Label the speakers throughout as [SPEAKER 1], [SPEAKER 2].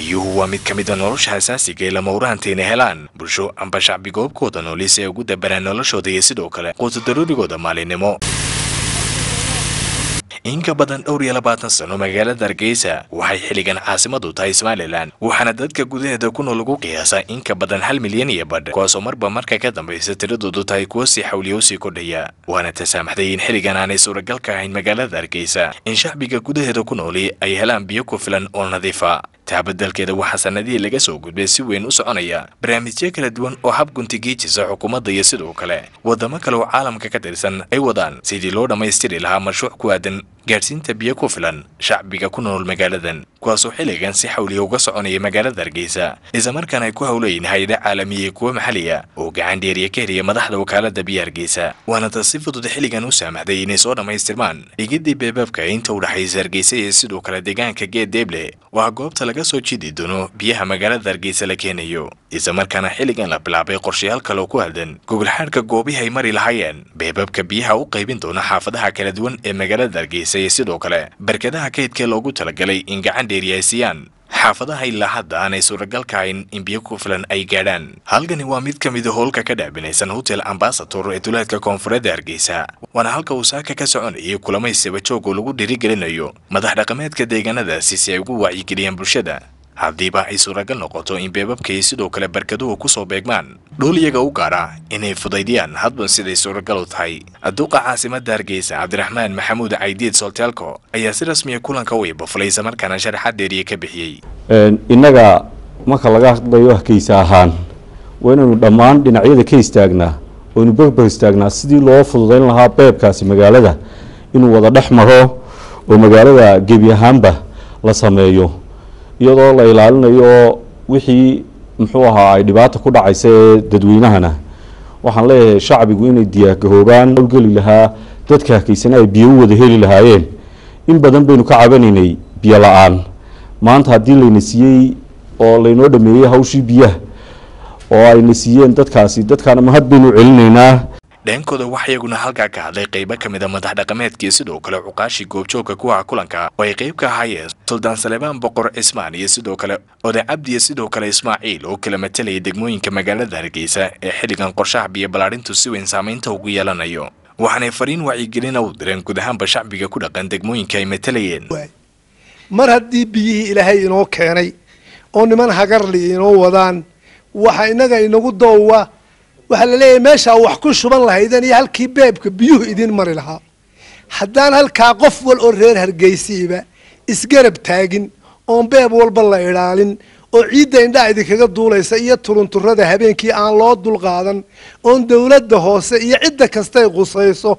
[SPEAKER 1] biyuhu waa mid ka mida nolosha asaasiga ee lamawraanta inay helaan bulsho amba shacbi goobkooda nooli si ay ugu dabaraan noloshooda iyo sidoo kale quuta daruurigooda maalinimo in ka badan dhowr iyo labaatan sano magaalada hargeysa waxay xilligan caasimadu tahay somalilan waxaana dadka gudaheeda ku nool lagu qiyaasaa in ka badan hal milyan iyo badh kuwaasoo marba marka ka dambaysa tiradoodu tahay kuwo sii xawliya usii kordhaya waana tasaamaxday in xilligan aanay suuragal ka ahayn magaalada hargeysa in shacbiga gudaheeda ku nooli ay helaan biyo ku filan oo nadiifa taabadelkeeda waxaa sanadihii laga soo gudbay si weyn u soconaya barnaamijyo kala duwan oo hab guntigiijisa xukuumadda iyo sidoo kale wadamo kale oo caalamka ka tirsan ay wadaan sidii loo dhammaystiri lahaa mashruuc ku aadan gaadhsiinta biyo ku filan shacbiga ku nool magaaladan kuwaasoo xilligan si xawliya uga soconaya magaalada hargeysa islamarkaana ay ku howlayiin hay-ada caalamiya kuwo maxaliya oo gacan dheeriya ka heliya madaxda wakaalada biyo hargeysa waana taas si fudud xilligan u saamaxday inay soo dhammaystirmaan dhigidii beebaabka inta u dhexaysa hargeysa iyo sidoo kale deegaanka geed deeble waa goobta laga soo jidi doono biyaha magaalada hargeysa la keenayo islamarkaana xilligan la bilaabay qorshayaal kaloo ku aadan gogolxaadhka goobihii ay mari lahaayeen beebabka biyaha u qaybin doona xaafadaha kala duwan ee magaalada hargeysa iyo sidoo kale barkadaha kaydkee loogu talagalay in gacan dheeri ay siiyaan xaafadaha ilaa hadda aanay suuragal ka hayn in biyo ku filan ay gaadhaan halkani waa mid ka mida howlka ka dhaabinaysan hotel ambasator ee duleedka koonfureedda hargeysa waana halka uu saaka ka soconayay kulamaysaba joog oo lagu dhiirigelinayo madax dhaqameedka deegaanadaasi si ay ugu wacyigeliyaan bulshada haddiiba ay suuragal noqoto in beebabka iyo sidoo kale barkaduhu kusoo beegmaan dhul iyaga u gaara inay fudaydiyaan hadba siday suuragal u tahay duqa caasimada hargeysa cabdiraxmaan maxamuud caydiid solteelko ayaa si rasmiya kulanka u ibafulay islamarkaana sharaxaad dheeriye ka bixiyey
[SPEAKER 2] innaga marka laga hadlayo hargeysa ahaan waa inaynu dhammaan dhinacyada ka istaagnaa oynu berber istaagnaa sidii loo fududayn lahaa beebkaasi magaalada inuu wada dhex maro oo magaalada gebi ahaanba la sameeyo iyadoo la ilaalinayo wixii muxuu ahaa ay dhibaata ku dhacaysa ee dadweynahana waxaan leeyahay shacbigu inay diyaargaroobaan howlgeli lahaa dadka hargeysana ay biyo u wada heli lahaayeen in badan baynu ka cabanaynay biyo la-aan maanta haddii layna siiyey oo laynoo dhameeyey hawshii biyaha oo ayna siiyeen dadkaasi dadkaana mahad baynu celinaynaa
[SPEAKER 1] dheenkooda waxaa iyaguna halkaa ka hadlay qaybo ka mid a madax dhaqameedkii sidoo kale cuqaashii goobjoogka kuwa kulanka oo ay qayb ka ahaayeen suldaan saleebaan boqor cismaan iyo sidoo kale oday cabdi iyo sidoo kale ismaaciil oo kala matelaya degmooyinka magaalada hargeysa ee xilligan qorshaha biyo ballaadhintu si weyn saamaynta ugu yeelanayo waxaanay fariin wacyigelina u direen guud ahaanba shacbiga ku dhaqan degmooyinka ay matalayeen
[SPEAKER 3] mar haddii biyihii ilaahay inoo keenay oo niman hagarli inoo wadaan waxa inaga inagu doowa waxaa la leeyahay meeshaa wax ku shuban lahaydeen iyo halkii beebka biyuhu idin mari lahaa haddaan halkaa qof wal oo reer hargeysiiba isgarab taagin oon beeb walba la idhaalin oo ciidda indhaa idinkaga duulaysa iyo turunturada habeenkii aan loo dulqaadan oon dawladda hoose iyo cidda kastay qusayso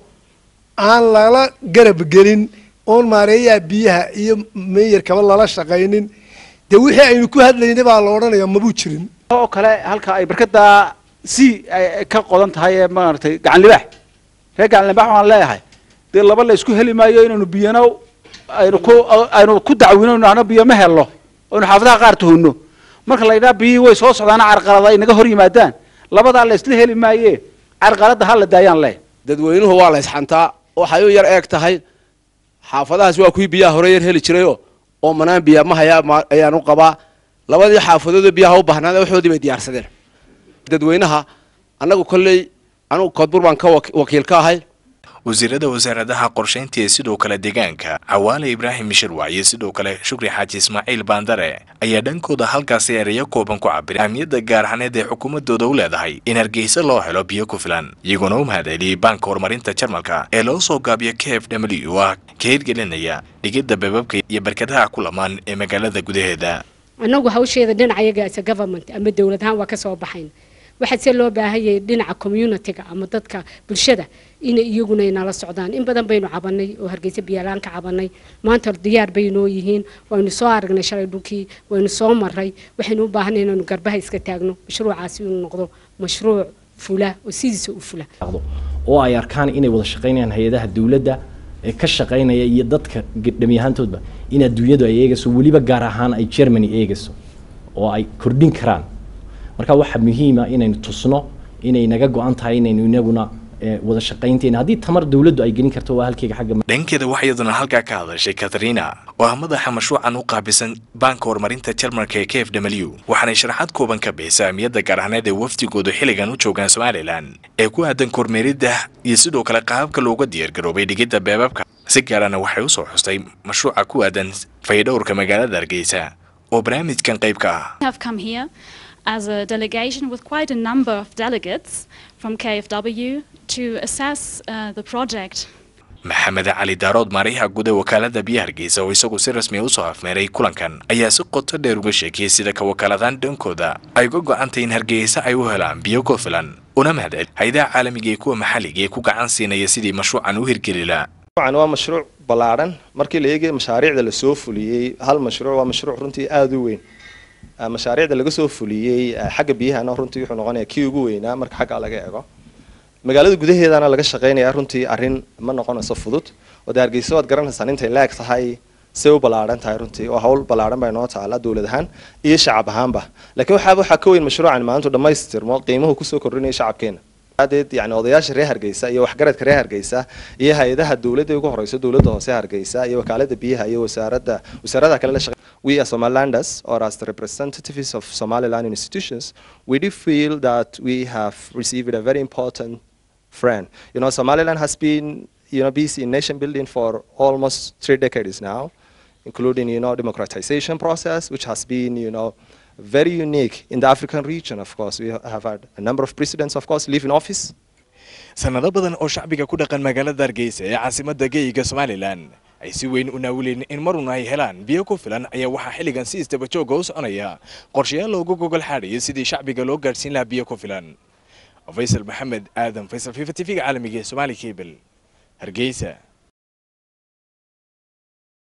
[SPEAKER 3] aan lala garab gelin oon maareeyaha biyaha iyo meeyarkaba lala shaqaynin dee wixii aynu ku hadlaynay baa la odhanaya mabuu jirin
[SPEAKER 4] oo kale halka ay barkada si ay ka qodan tahay ee maaragtay gacan libaax reer gacan libaax waan leeyahay dee laba la isku heli maayo inaynu biyana aynu ku aynu ku dacwino nahno biyo ma helno aynu xaafadaha qaar tuhunno marka la yidhaha biyihii way soo socdaana carqalada ay naga hor yimaadaan labadaa la isla heli maaye carqaladda ha la daayaan leh
[SPEAKER 5] dadweynuhu waa la isxantaa waxay u yar eeg tahay xaafadahaas waa kuwii biyaha hore yar heli jirayoo oo manaan biya ma hayaa ayaan u qabaa labadii xaafadoodoo biyaha u baahnaada waxoodii bay diyaarsadeen dadweynaha annagu kolley anugu koodbur baan ka wakiil ka ahay
[SPEAKER 1] wasiirada wasaaradaha qorshaynta ee sidoo kale deegaanka cawaale ibraahim mishirwac iyo sidoo kale shukri xaaji ismaaciil baandare ayaa dhankooda halkaasi ereyo kooban ku cabiray ahmiyadda gaar ahaneed ee xukuumadooda u leedahay in hargeysa loo helo biyo ku filan iyagoona u mahadceliyey baanka horumarinta jarmalka ee loo soo gaabiyo k f w ah ka hirgelinaya dhigidda beebabka iyo barkadaha ku lamaan ee magaalada gudaheeda
[SPEAKER 6] annagu hawsheeda dhinacayaga as a government ama dowlad ahaan waa ka soo baxayn waxaa se loo baahanyay dhinaca communitiga ama dadka bulshada inay iyaguna inala socdaan in badan baynu cabanay oo hargeysa biyaalaan ka cabanay maanta diyaar bay noo yihiin waynu soo aragnay shalay dhulkii waynu soo maray waxaynu u baahanay inaynu garbaha iska taagno mashruucaasi inuu noqdo mashruuc fula oo sidiisa u fula
[SPEAKER 7] oo ay arkaan inay wada shaqaynayaan hay-adaha dowladda ee ka shaqaynaya iyo dadka dhamiyahaantoodba in adduunyadu ay eegayso weliba gaar ahaan ay germany eegayso oo ay kordhin karaan marka waxaa muhiima inaynu tusno inay naga go-an tahay inaynu inaguna ee, wada shaqaynteena haddii tamar dowladdu ay gelin karto waa halkeyga xagga
[SPEAKER 1] dhankeeda waxaa iyaduna halkaa ka hadashay katarina oo ah madaxa mashruucan u qaabisan baanka horumarinta jarmalka ee k f w waxaanay sharaxaad kooban ka bixisay ahmiyadda gaar ahaaneed ee wafdigoodu xilligan u joogaan somalilan ee ku aadan kormeeridda iyo sidoo kale qaababka looga diyaargaroobay dhigidda beebabka si gaarana waxay usoo xustay mashruuca ku aadan fayadhowrka magaalada hargeysa oo barnaamijkan qayb ka ah
[SPEAKER 8] have come here as a delegation with quite a number of delegates from KFW to assess uh, the project.
[SPEAKER 1] maxamed cali daarood maariyaha guud ee wakaalada biyaha hargeysa oo isagu si rasmi a usoo afmeeray kulankan ayaa si qoto dheer uga sheekiyey sida ka wakaaladaan dhankooda ay uga go-antay in hargeysa ay u helaan biyo ku filan una mahadcel hay-adaha caalamiga iyo kuwa maxalliga ee ku gacan siinaya sidii mashruucan u hirgeli lahaa
[SPEAKER 9] mashruucan waa mashruuc ballaadhan markii la eegay mashaariicda lasoo fuliyey hal mashruuc waa mashruuc runtii aada u weyn Ah, mashaariicda laga soo fuliyey ah, xagga biyahana runtii wuxuu noqonayaa kii ugu weynaa marka xagga laga eego magaalada gudaheedana laga shaqeynaya runtii arrin ma noqonayso fudud oo dee hargeysa waad garanaysaa intay leeg tahay say u ballaadhan tahay runtii oo hawl ballaadhan bay noo taala dowlad ahaan iyo shacab ahaanba laakiin waxaaba waxaa ka weyn mashruucan maanta dhammaystirmo qiimuhu kusoo kordhinaya shacabkeena adeed yani odayaasha reer hargeysa iyo waxgaradka reer hargeysa iyo hay-adaha dowladda ugu horeyso dowladda hoose hargeysa iyo wakaalada biyaha iyo wasaaradda wasaaradaha kale la shaqe we as Somalilanders or as the representatives of Somaliland institutions we do feel that we have received a very important friend you know Somaliland has been you know busy in nation building for almost three decades now including you know democratization process which has been you know very unique in the African region of course we have had a number of presidents of course live in office
[SPEAKER 1] sanado badan oo shacbiga ku dhaqan magaalada hargeysa ee caasimadda geeyiga somalilan ay si weyn u naawileen in marun ay helaan biyo ku filan ayaa waxaa xilligan si isdaba jooga u soconaya qorshayaal loogu gogol xaadhayo sidii shacbiga loo gaadhsiin lahaa biyo ku filan faysal maxamed aadan faysal fifa t v-ga caalamiga ee somaali cable hargeysa